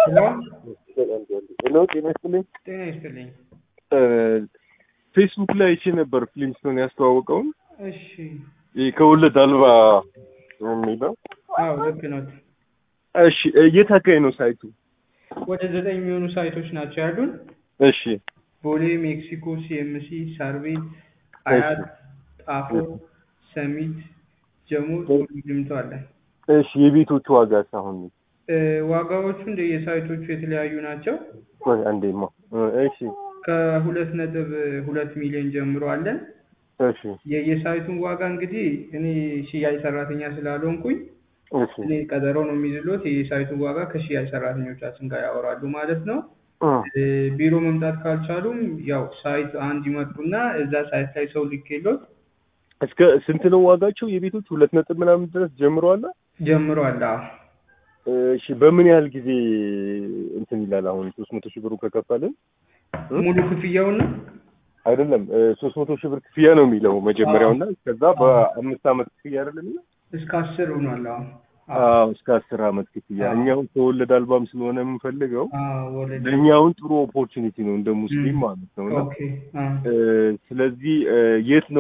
ሄሎ ጤና ይስጥልኝ። ጤና ይስጥልኝ። ፌስቡክ ላይ አይቼ ነበር ፍሊንስቶን ያስተዋወቀውን እሺ። ይህ ከወለድ አልባ የሚለው አዎ ልክ ነው። እሺ የት አካባቢ ነው ሳይቱ? ወደ ዘጠኝ የሚሆኑ ሳይቶች ናቸው ያሉን። እሺ ቦሌ፣ ሜክሲኮ፣ ሲኤምሲ፣ ሳር ቤት፣ አያት፣ ጣፎ፣ ሰሚት፣ ጀሞ፣ ቱሉ ዲምቱ አለ። እሺ የቤቶቹ ዋጋስ አሁን እ፣ ዋጋዎቹ እንደ የሳይቶቹ የተለያዩ ናቸው። ቆይ አንዴማ እሺ ከሁለት ነጥብ ሁለት ሚሊዮን ጀምሮ አለን። እሺ የየሳይቱን ዋጋ እንግዲህ እኔ ሽያጭ ሰራተኛ ስላልሆንኩኝ እሺ እኔ ቀጠሮ ነው የሚይዝሎት። የሳይቱን ዋጋ ከሽያጭ ሰራተኞቻችን ጋር ያወራሉ ማለት ነው። እ፣ እ፣ ቢሮ መምጣት ካልቻሉም ያው ሳይት አንድ ይመጡና እዛ ሳይት ላይ ሰው ልኬሎት እስከ ስንት ነው ዋጋቸው የቤቶቹ? ሁለት ነጥብ ምናምን ድረስ ጀምረዋል። ጀምሯል። አዎ እሺ በምን ያህል ጊዜ እንትን ይላል? አሁን ሶስት መቶ ሺህ ብሩ ከከፈልን ሙሉ ክፍያውን ነው አይደለም ሶስት መቶ ሺህ ብር ክፍያ ነው የሚለው መጀመሪያውና ከዛ በአምስት ዓመት ክፍያ አይደለም የሚለው እስከ አስር ሆኗል። አዎ አዎ እስከ አስር ዓመት ክፍያ አዎ። እኛውን ከወለድ አልባም ስለሆነ የምንፈልገው አዎ ወለድ ለእኛውን ጥሩ ኦፖርቹኒቲ ነው እንደ ሙስሊም ም። ማለት ነው እና ኦኬ አዎ እ፣ ስለዚህ እ፣ የት ነው